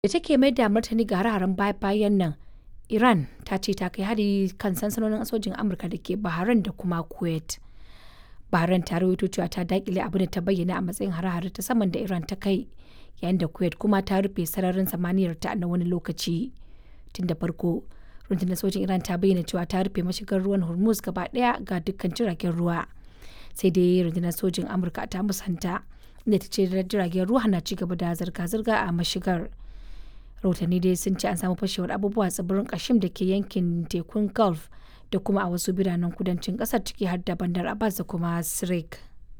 Da take mai da martani ga hare-haren baya-bayan nan, Iran ta ce ta kai hari kan sansanonin sojin Amurka da ke Bahrain da kuma Kuwait. Bahrain ta rawaito cewa ta dakile abin da ta bayyana a matsayin hare-hare ta saman da Iran ta kai, yayin da Kuwait kuma ta rufe sararin samaniyar ta na wani lokaci. Tun da farko, rundunar sojin Iran ta bayyana cewa ta rufe mashigar ruwan Hormuz gaba daya ga dukkan jiragen ruwa. Sai dai rundunar sojin Amurka ta musanta, inda ta ce jiragen ruwa na ci gaba da zirga-zirga a mashigar. rahotanni dai sun ce an samu fashewar abubuwa tsibirin kashim da ke yankin tekun gulf da kuma a wasu biranen kudancin kasar ciki har da bandar abbas da kuma sirik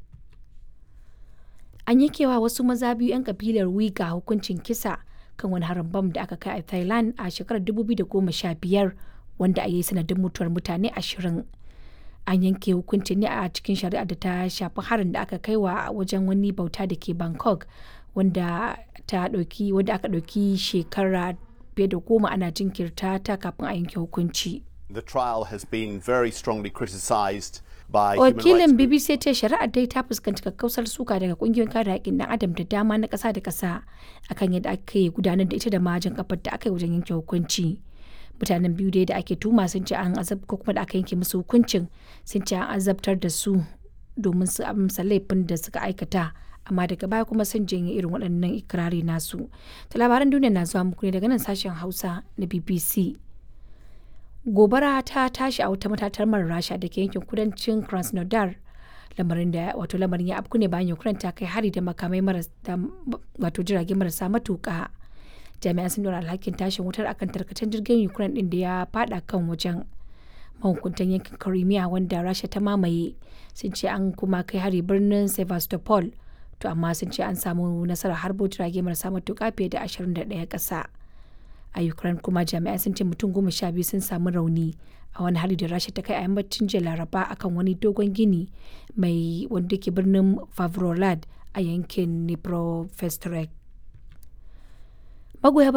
an yankewa wasu maza biyu 'yan kabilar wiga hukuncin kisa kan wani harin bam da aka kai a thailand a shekarar 2015 wanda a yi sanadin mutuwar mutane ashirin an yanke hukuncin ne a cikin shari'ar da ta shafi harin da aka kai wa wajen wani bauta da ke bangkok wanda ta ɗauki wanda aka ɗauki shekara fiye da goma ana jinkirta ta kafin a yanke hukunci. The trial has been very strongly criticised by Wakilin BBC ce shari'ar dai ta fuskanci kakkausar suka daga kungiyoyin kare haƙƙin ɗan adam da dama na ƙasa da ƙasa akan yadda ake gudanar da ita da majin kafar da aka yi wajen yanke hukunci. Mutanen biyu dai da ake tuma sun ce an azab ko kuma da aka yanke musu hukuncin sun ce an azabtar da su domin su amsa laifin da suka aikata amma daga baya kuma sun janye irin waɗannan ikirari nasu. Ta labaran duniya na zuwa muku ne daga nan sashen Hausa na BBC. Gobara ta tashi a wata matatar mara Rasha da ke yankin kudancin Krasnodar. Lamarin da wato lamarin ya afku ne bayan Ukraine ta kai hari da makamai wato jirage marasa matuƙa. Jami'an sun dora alhakin tashin wutar akan tarkacen jirgin Ukraine din da ya fada kan wajen. mahukuntan yankin Crimea wanda Rasha ta mamaye sun ce an kuma kai hari birnin Sevastopol to amma sun ce an samu nasarar harbo jirage marasa matuƙa fiye da 21 ƙasa a ukraine kuma jami'ai sun ce mutum goma sha biyu sun samu rauni a wani hari da rasha ta kai a yammacin jiya laraba akan wani dogon gini mai wanda ke birnin favrolad a yankin dnipropetrovsk magoya